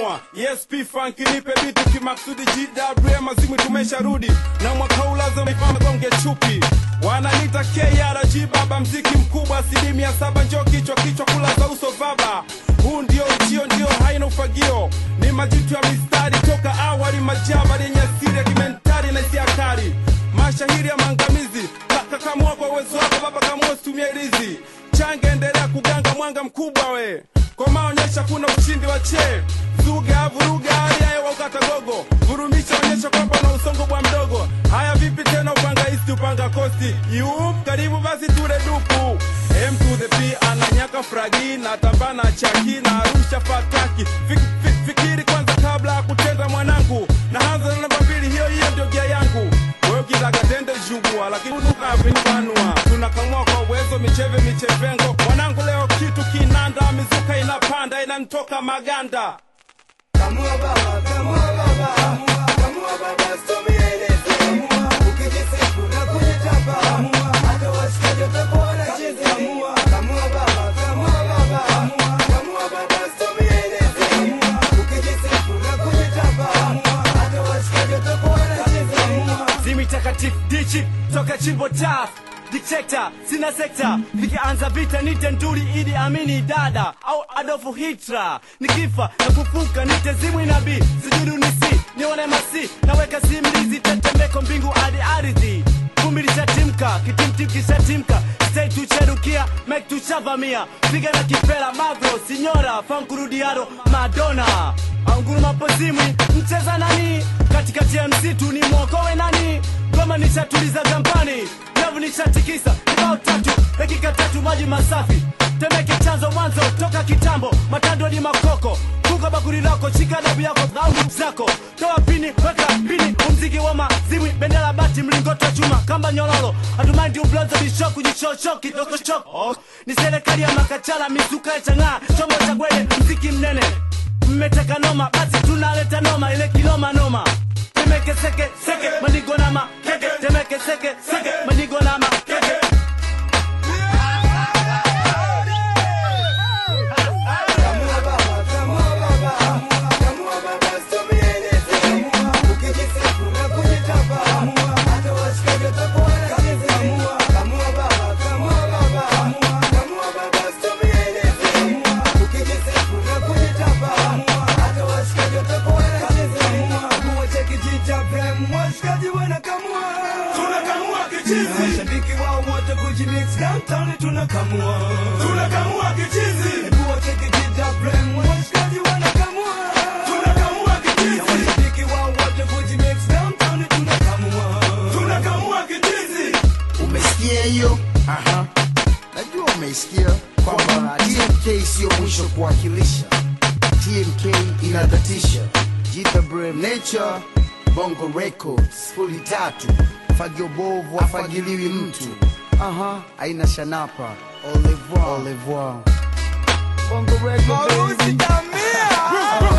tunakamua ESP Funk nipe vitu kimaksudi GWM mazimu tumesharudi na mwaka huu lazima ifagonge chupi wananita KRG baba mziki mkubwa asilimia saba njoo kichwa kichwa kula za uso baba huu ndio ujio ndio haina ufagio ni majitu ya mistari toka awali majaba yenye asili ya kimentari na hisia kali mashahiri ya maangamizi kakamua kwa uwezo wako baba kamua situmie ilizi change endelea kuganga mwanga mkubwa we kwa maonyesha kuna ushindi wa che zuga vuruga hali ya hewa ukata gogo vurumisha onyesha kwamba na usongo bwa mdogo haya vipi tena upanga isti upanga kosti yup karibu basi ture dupu M to the P ananyaka fragi na tambana chaki na arusha fataki Fik, fik, fikiri kwanza kabla ya kutenda mwanangu na hanza na namba mbili hiyo hiyo ndio gia yangu wewe ukitaka tende jugua lakini unukavinbanua tunakamua kwa uwezo micheve michevengo mwanangu leo kitu kinanda mizuka inapanda inanitoka maganda Kamua baba, kamua baba, kamua baba, situmie ilezi. Ukijisifu na kujitapa, hata washikaji watakuwa wanacheza. Kamua baba, kamua baba, kamua baba, situmie ilezi. Ukijisifu na kujitapa, hata washikaji watakuwa wanacheza. zimi takatifu dichi toka chimbo taf dictator sina sekta vikianza vita nite nduri idi amini dada au adolfu hitra nikifa na kufuka nite zimwi nabii sijudu nisi nione masi naweka simlizi tetemeko mbingu hadi ardhi vumbi lishatimka kitimtim kishatimka stei tucherukia mek tushavamia piga na kipela magro sinyora fankurudiaro madona anguruma pozimwi mcheza nani katikati ya msitu ni mwokowe nani goma nishatuliza gambani nyavu nishatikisa ibao tatu dakika tatu maji masafi temeke chanzo mwanzo toka kitambo matando ni makoko kuka bakuri lako shika dabu yako au zako toa pini weka pini umziki wa mazimwi bendera bati mlingoti wa chuma kamba nyororo hatumaindi ubloza bishoku jichocho kidokochoko ni serikali ya makachala mizuka ya chang'aa chombo cha gwede mziki mnene mmeteka noma basi tunaleta noma ile kinoma noma temeke seke seke manigo na makeke temeke seke seke manigo na makeke Kamua baba, kamua baba, kamua baba, situmie ilezi. Ukijisifu na kujitapa, hata washikaji watakuwa wanacheza. Kamua baba, kamua baba, kamua baba, situmie ilezi. Ukijisifu na kujitapa, hata washikaji watakuwa wanacheza. Kamua cha kijita prem, washikaji wanakamua. tunakamua kichizi Mashabiki wao wote kujimix downtown tunakamua. tunakamua kichizi Hebu wache kijita prem, washikaji wanakamua. tunakamua Na kichizi washabiki wao wote kujimix downtown tunakamua. tunakamua kichizi umesikia hiyo Aha. najua umeisikia kwamba tmk siyo mwisho kuwakilisha tmk inadatisha jita brem nature bongo records fuli tatu fagio bovu afagiliwi mtu aha aina shanapa au revoir. Au revoir. bongo record baby.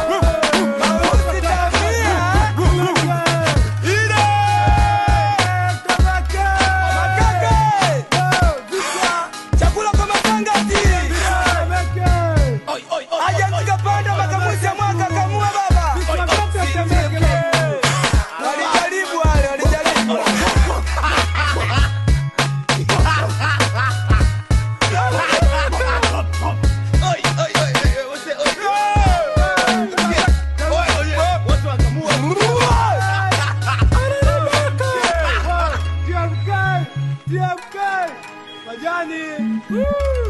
Chakula kwa matangati. Aje mkapanda makamuzi ya mwaka kamua baba. Walijaribu wale, walijaribu. Majani.